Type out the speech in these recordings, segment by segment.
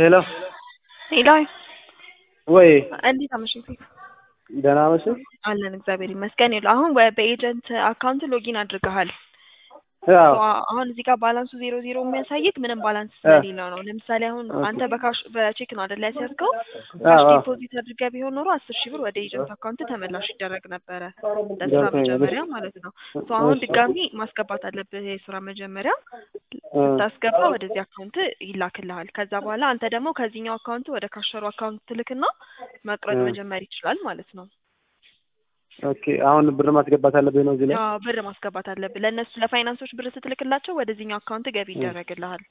ሄሎ ሄሎ ወይ እንዴት አመሸህ? ደህና መሽህ? አለን እግዚአብሔር ይመስገን። ይኸውልህ አሁን በ- በኤጀንት አካውንት ሎጊን አድርገሃል። አዎ አ- አሁን እዚህ ጋር ባላንሱ ዜሮ ዜሮ የሚያሳይክ ምንም ባላንስ ስለሌለው ነው። ለምሳሌ አሁን አንተ በካሽ በቼክ ነው አይደል ያስያዝከው? ካሽ አዎ። ዲፖዚት አድርገህ ቢሆን ኖሮ አስር ሺህ ብር ወደ ኤጀንት አካውንት ተመላሽ ይደረግ ነበረ ለስራ ገብቶኛል። መጀመሪያ ማለት ነው። ሶ አሁን እሺ። ድጋሚ ማስገባት አለብህ የስራ መጀመሪያ እ፣ ስታስገባ ወደዚህ አካውንት ይላክልሃል። ከዛ በኋላ አንተ ደግሞ ከዚህኛው አካውንት ወደ ካሸሩ አካውንት ትልክና መቁረጥ እ። መጀመር ይችላል ማለት ነው። ኦኬ አሁን ብር ማስገባት አለብኝ ነው እዚህ ላይ? አዎ ብር ማስገባት አለብህ። ለእነሱ ለፋይናንሶች ብር ስትልክላቸው ወደዚህኛው አካውንት ገቢ እ። ይደረግልሃል።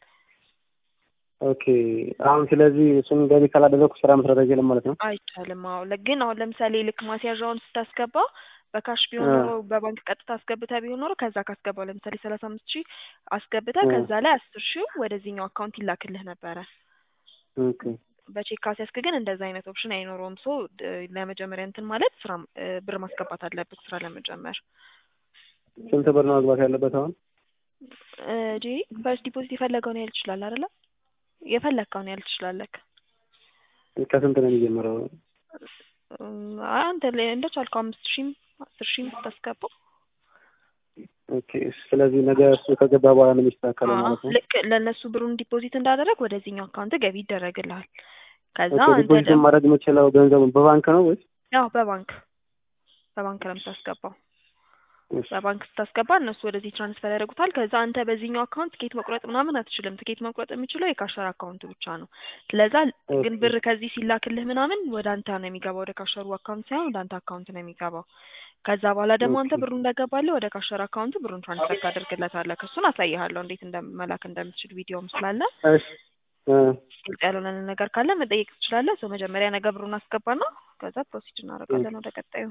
ኦኬ አሁን ስለዚህ እሱን ገቢ ካላደረኩ ስራ መስራት አይችልም ማለት ነው? አይቻልም። አዎ ለ- ግን አሁን ለምሳሌ ልክ ማስያዣውን ስታስገባ በካሽ ቢሆን እ። ኖሮ በባንክ ቀጥታ አስገብተህ ቢሆን ኖሮ ከዛ ካስገባው ለምሳሌ ሰላሳ አምስት ሺህ አስገብተህ እ። ከዛ ላይ አስር ሺህ ወደዚህኛው አካውንት ይላክልህ ነበረ። ኦኬ በቼክ ካስያዝክ ግን እንደዛ አይነት ኦፕሽን አይኖረውም። ሶ ለመጀመሪያ እንትን ማለት ስራ እ፣ ብር ማስገባት አለብህ ስራ ለመጀመር ስንት ብር ነው መግባት ያለበት አሁን? እ፣ ጂ ፈርስት ዲፖዚት የፈለገውን ያህል ትችላለህ አይደለ? የፈለግከውን ያህል ትችላለህ። ከስንት ነው የሚጀምረው? እም፣ አይ አንተ ለ- እንደቻልከው አምስት ሺህም አስር ሺህም ስታስገባው ኦኬ ስለዚህ ነገ እሱ ከገባ በኋላ ነው የሚስተካከለው አዎ፣ ማለት ነው? ልክ ለእነሱ ብሩን ዲፖዚት እንዳደረግ ወደዚህኛው አካውንት ገቢ ይደረግልሃል። ከዛ ኦኬ አንተ ዲፖዚት ደግሞ ማድረግ የምችለው ገንዘቡን በባንክ ነው ወይስ? ያው በባንክ በባንክ ነው የምታስገባው። እሺ። በባንክ ስታስገባ እነሱ ወደዚህ ትራንስፈር ያደርጉታል። ከዛ አንተ በዚህኛው አካውንት ትኬት መቁረጥ ምናምን አትችልም። ትኬት መቁረጥ የሚችለው የካሸር አካውንቱ ብቻ ነው። ስለዛ ግን ኦኬ ብር ከዚህ ሲላክልህ ምናምን ወደ አንተ ነው የሚገባው፣ ወደ ካሸሩ አካውንት ሳይሆን ወደ አንተ አካውንት ነው የሚገባው። ከዛ በኋላ ደግሞ አንተ ኦኬ ብሩ እንደገባልህ ወደ ካሸር አካውንቱ ብሩን ትራንስፈር ታደርግለታለህ። እሱን አሳይሃለሁ እንዴት እንደመላክ እንደምትችል ቪዲዮም ስላለ እሺ እ፣ ግልጽ ያልሆነ ነገር ካለ መጠየቅ ትችላለህ። ሰው መጀመሪያ ነገ ብሩን አስገባና ከዛ ፕሮሲድ እናደርጋለን ወደ ቀጣዩ።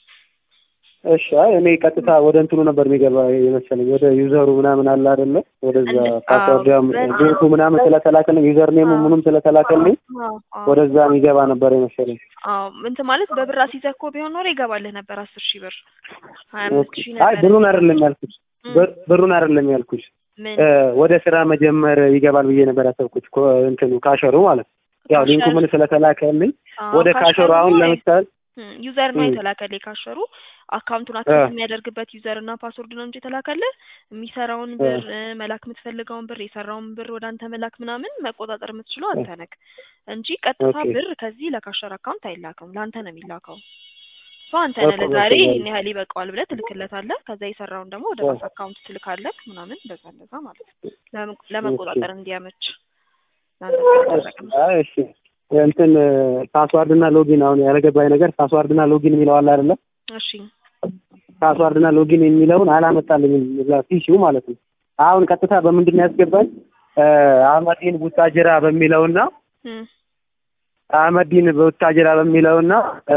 እሺ አይ እኔ ቀጥታ ወደ እንትኑ ነበር የሚገባ የመሰለኝ ወደ ዩዘሩ ምናምን አለ አይደለ? ወደዛ እንደ- አዎ ፓስወርድ በ- ቤቱ ምናምን ስለተላከልኝ ዩዘር ኔሙ አዎ ምኑም ስለተላከልኝ አዎ አዎ ወደዛ የሚገባ ነበር የመሰለኝ። አዎ እንትን ማለት በብር አስይዘህ እኮ ቢሆን ኖሮ ይገባልህ ነበር አስር ሺህ ብር ሀያ ኦኬ አምስት ሺህ አይ ነበር ብሩን የሚገባው። አይደለም ያልኩሽ እም፣ ብር- ብሩን አይደለም ያልኩሽ ምን እ፣ ወደ ስራ መጀመር ይገባል ብዬ ነበር ያሰብኩት ኮ- እንትኑ ካሸሩ ማለት ነው። ያው ሊንኩ ካሸር ምን ስለተላከልኝ አዎ ወደ ካሸሩ ካሸሩ አሁን ነው ለምሳሌ ዩዘር ነው እም፣ የተላከልህ የካሸሩ አካውንቱን እ፣ አክሰስ የሚያደርግበት ዩዘር እና ፓስወርድ ነው እንጂ የተላከልህ የሚሰራውን እ፣ ብር እ፣ መላክ የምትፈልገውን ብር የሰራውን ብር ወደ አንተ መላክ ምናምን መቆጣጠር የምትችለው እ፣ አንተ ነህ እንጂ ቀጥታ ኦኬ ብር ከዚህ ለካሸር አካውንት አይላክም። ለአንተ ነው የሚላከው። ሶ አንተ ነህ ኦኬ ለዛሬ ገብቶኛል። ይህን ያህል ይበቃዋል ብለህ ትልክለታለህ። ከዛ የሰራውን ደግሞ ወደ እ፣ ራስ አካውንት ትልካለህ ምናምን እንደዛ እንደዛ ማለት ነው። ለመ- ኦኬ ለመቆጣጠር እንዲያመች ለአንተ እሺ ስለተደረገ ነው። አይ እሺ እንትን ፓስዋርድ እና ሎጊን አሁን ያልገባኝ ነገር ፓስዋርድ እና ሎጊን የሚለው አለ አይደለ? እሺ ፓስዋርድ እና ሎጊን የሚለውን አላመጣልኝም እዛ ፊሺው ማለት ነው። አሁን ቀጥታ በምንድን ነው ያስገባኝ? እ፣ አህመዲን ቡታጅራ በሚለውና እም፣ አህመዲን ቡታጅራ በሚለውና እ፣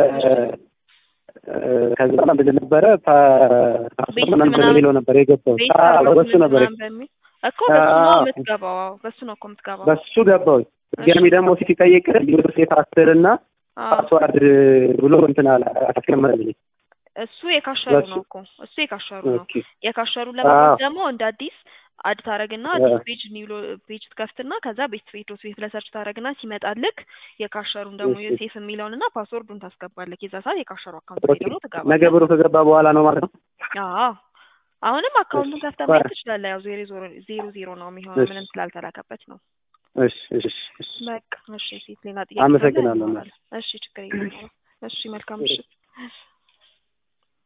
እ፣ ከዛ በኋላ ምንድን ነበረ ፓ- ፓስዋርድ ቤት ምናምን ምናምን በሚለው ነበር የገባው። ቤት አዎ በሱ አፓርትመንት ነበር ምናምን በሚል እኮ በሱ ነው አዎ የምትገባው። አዎ በሱ ነው እኮ የምትገባው። በሱ ገባው። እሺ ድጋሚ ደግሞ ሲጠይቅ ዩኒቨርሲቲ አስር እና አዎ ፓስዋርድ ብሎ እንትን አላ አስቀመጠልኝ። እሱ የካሸሩ በሱ ነው እኮ እሱ የካሸሩ ነው። ኦኬ የካሸሩን አዎ ለመግባት ደግሞ እንደ አዲስ አድ ታረግና እ፣ አዲስ ፔጅ ኒው ፔጅ ትከፍትና ከዛ ቤት ቤት ዶት ቤት ብለህ ሰርች ታረግና ሲመጣልክ የካሸሩን ደግሞ እሺ ዮሴፍ የሚለውንና ፓስወርዱን ታስገባለክ። የዛ ሰዓት የካሸሩ አካውንት ላይ ኦኬ ደግሞ ነገ ትገባለህ። ብሩ ከገባ በኋላ ነው ማለት ነው። አዎ አሁንም እሺ አካውንቱን ከፍተህ ማየት ትችላለህ። ያው ዜሮ ዜሮ ዜሮ ዜሮ ነው የሚሆነው እሺ ምንም ስላልተላከበት ነው። እሺ እሺ እሺ በቃ እሺ፣ ሴት ሌላ ጥያቄ ካለ አመሰግናለሁ። እናወራለን። እሺ ችግር የለም። እሺ መልካም እሺ ምሽት።